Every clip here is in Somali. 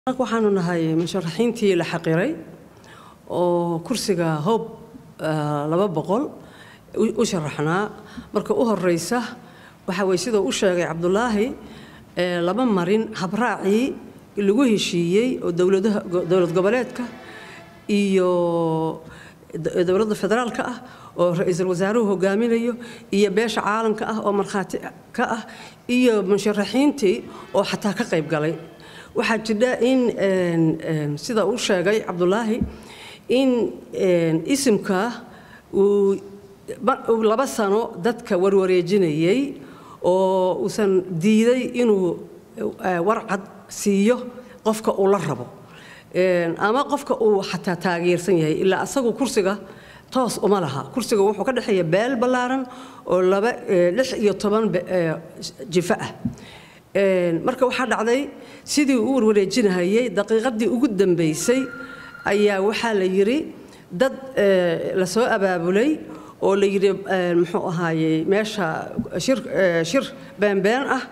waxaanu nahay musharaxiintii la xaqiray oo kursiga hoob laba boqol u sharaxnaa marka u horeysa waxa weye siduu u sheegay cabdulaahi lama marin habraacii lagu heshiiyey oo dowladaha dowlad goboleedka iyo dowladda federaalka ah oo ra-iisul wasaaruhu hogaaminayo iyo beesha caalamka ah oo markhaati ka ah iyo musharaxiintii oo xataa ka qayb galay waxaa jidha in sida uu sheegay cabdulaahi in isimka uu laba sano dadka warwareejinayay oo uusan diiday inuu warcad siiyo qofka uu la rabo ama qofka uu xataa taageersan yahay ilaa asagu kursiga toos uma laha kursiga wuxuu ka dhexeeya beel ballaaran oo laba lix iyo toban jifo ah marka waxaa dhacday sidii uu warwareejinahayay daqiiqadii ugu dambaysay ayaa waxaa la yidhi dad la soo abaabulay oo la yidhi muxuu ahaayey meesha shir shir beenbeen ah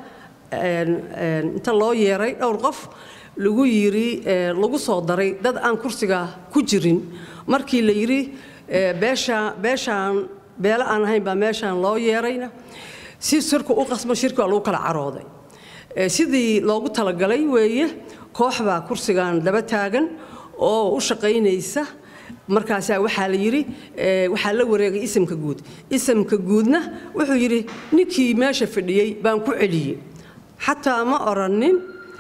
inta loo yeeray dhowr qof lagu yidhi lagu soo daray dad aan kursiga ku jirin markii la yidhi beesha beeshaan beelo aan ahayn baa meeshaan loo yeerayna si shirku u qasmo shirki waa lagu kala carooday sidii loogu talagalay weeye koox baa kursigan daba taagan oo u shaqaynaysa markaasaa waxaa la yidhi waxaa la wareegay isimka guud isimka guudna wuxuu yidhi ninkii meesha fadhiyey baan ku celiyey xataa ma oranin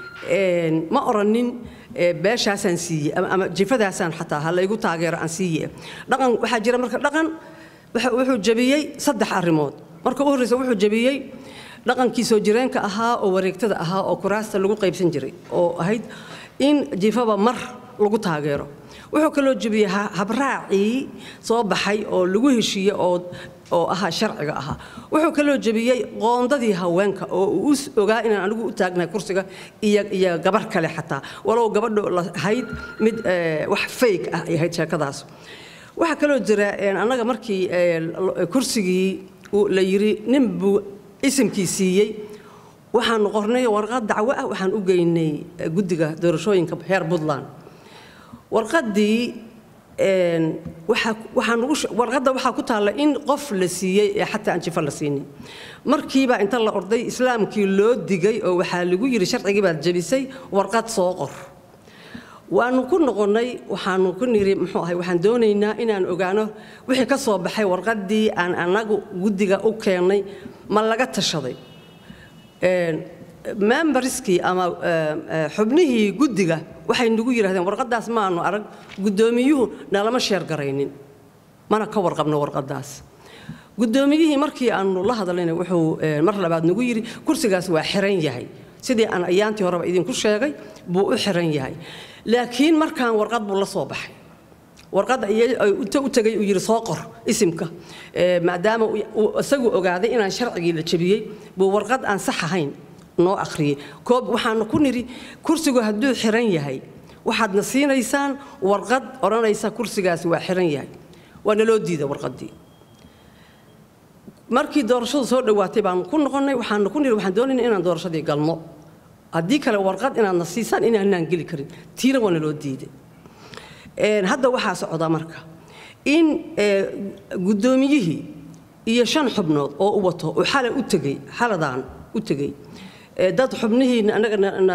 ma oranin beeshaasaan siiyey ama jifadaasaan xataa ha laygu taageero aan siiye dhaqan waxaa jira marka dhaqan wuxuu jabiyey saddex arrimood marka u horreysa wuxuu jabiyey dhaqankii soo jireenka ahaa oo wareegtada ahaa oo kuraasta lagu qaybsan jiray oo ahayd in jifaba mar lagu taageero wuxuu kaloo jebiyey habraacii soo baxay oo lagu heshiiyey oo oo ahaa sharciga ahaa wuxuu kaloo jebiyey qoondadii haweenka oo uu ogaa inaan anigu u taagnahay kursiga iyo iyo gabar kale xataa walow gabadhu lahayd mid wax fayg ah ay ahayd sheekadaas waxaa kaloo jira annaga markii kursigii la yidhi nin buu isimkii siiyey waxaanu qornay warqad dacwo ah waxaan u geynay guddiga doorashooyinka heer puntland warqaddii warqadda waxaa ku taalla in qof la siiyey ee xataa aan jifo la siinin markiibaa inta la orday islaamkii loo digay oo waxaa lagu yidhi sharcigii baad jebisay warqad soo qor waanu ku noqonnay waxaanu ku niri muxuu ahay waxaan doonaynaa inaan ogaano wixii ka soo baxay warqaddii aan annagu guddiga u keennay ma laga tashaday memberskii ama xubnihii guddiga waxay nagu yidhahdeen warqaddaas maanu arag guddoomiyuhu nalama sheer garaynin mana ka warqabno warqaddaas guddoomiyihii markii aanu la hadlayna wuxuu mar labaad nagu yidhi kursigaas waa xiran yahay sidii aan ayaantii horeba idinku sheegay buu u xiran yahay laakiin markaan warqad buu la soo baxay warqadda inta u tegay uu yidhi soo qor isimka maadaama uu isagu ogaaday inaan sharcigii la jebiyey buu warqad aan sax ahayn noo akhriyey koob waxaanu ku nidhi kursigu hadduu xiran yahay waxaadna siinaysaan warqad odhanaysa kursigaasi waa xiran yahay waa naloo diida warqaddii markii doorashadu soo dhowaatay baanu ku noqonnay waxaanu ku nidhi waxaan doonaynaa inaan doorashadii galno haddii kale warqad inaadna siisaan inaanaan geli karin tiina waa naloo diiday hadda waxaa socda marka in guddoomiyihii iyo shan xubnood oo u wato oo xalay u tegey xaladaan u tegey dad xubnihiina annaga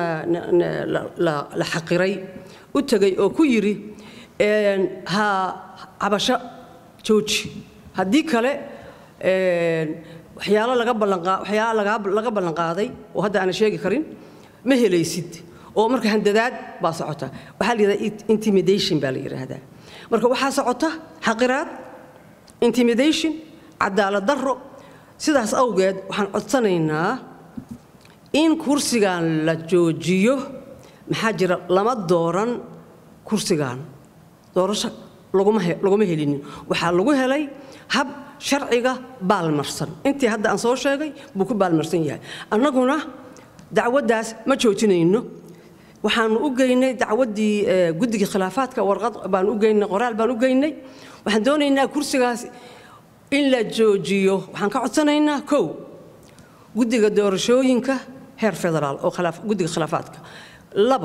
la xaqiray u tegey oo ku yidhi ha cabasho jooji haddii kale waxyaalo laga ballanqaa waxyaalo laga ballanqaaday oo hadda aanan sheegi karin ma helaysid oo marka handadaad baa socota waxaa la yidhahdaa intimidation baa la yidhaahdaa marka waxaa socota xaqiraad intimidation cadaalad darro sidaas awgeed waxaan codsanaynaa in kursigan la joojiyo maxaa jira lama dooran kursigan doorasho laguma helinin waxaa lagu helay hab sharciga baalmarsan intii hadda aan soo sheegay buu ku baalmarsan yahay annaguna dacwaddaas ma joojinayno waxaanu u geynay dacwaddii guddigii khilaafaadka warqad baan u geynay qoraal baan u geynay waxaan doonaynaa kursigaas in la joojiyo waxaan ka codsanaynaa kow guddiga doorashooyinka heer federaal oo guddiga khilaafaadka labo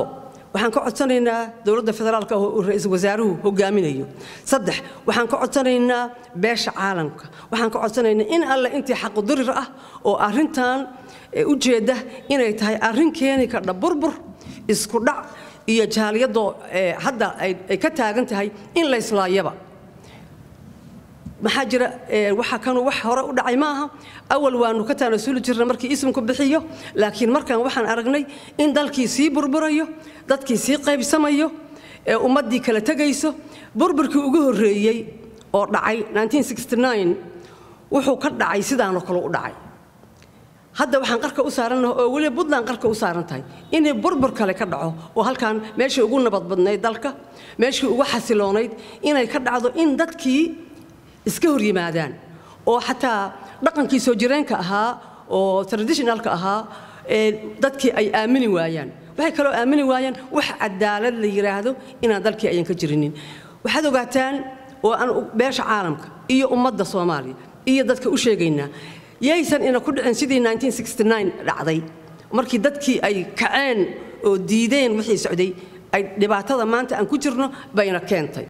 waxaan ka codsanaynaa dowladda federaalka oo ra-iisul wasaaruhu hogaaminayo saddex waxaan ka codsanaynaa beesha caalamka waxaan ka codsanaynaa in alle intii xaqudirir ah oo arrintan ujeedda inay tahay arrin keeni kardha burbur isku dhac iyo jaaliyadoo hadda ay ka taagan tahay in layslaayaba maxaa jira waxa kanu wax hore u dhacay maaha awal waanu ka taanasuli jirna markii ismku bixiyo laakiin markaan waxaan aragnay in dalkii sii burburayo dadkii sii qaybsamayo ee ummaddii kala tegayso burburkii ugu horreeyey oo dhacay wuxuu ka dhacay sidaanoo kale u dhacay hadda waxaan qarka u saarannaha oo weliba puntland qarka u saaran tahay inay burbur kale ka dhaco oo halkan meeshii ugu nabadbadnayd dalka meeshii ugu xasiloonayd inay ka dhacdo in dadkii iska hor yimaadaan oo xataa dhaqankii soo jireenka ahaa oo traditionalka ahaa dadkii ay aamini waayaan waxay kaloo aamini waayaan wax cadaalad la yidhaahdo inaan dalkii ayan ka jirinin waxaad ogaataan oo aan beesha caalamka iyo ummadda soomaaliya iyo dadka u sheegaynaa yaysan ina ku dhicin sidii dhacday markii dadkii ay kaceen oo diideen wixii socday ay dhibaatada maanta aan ku jirno bayna keentay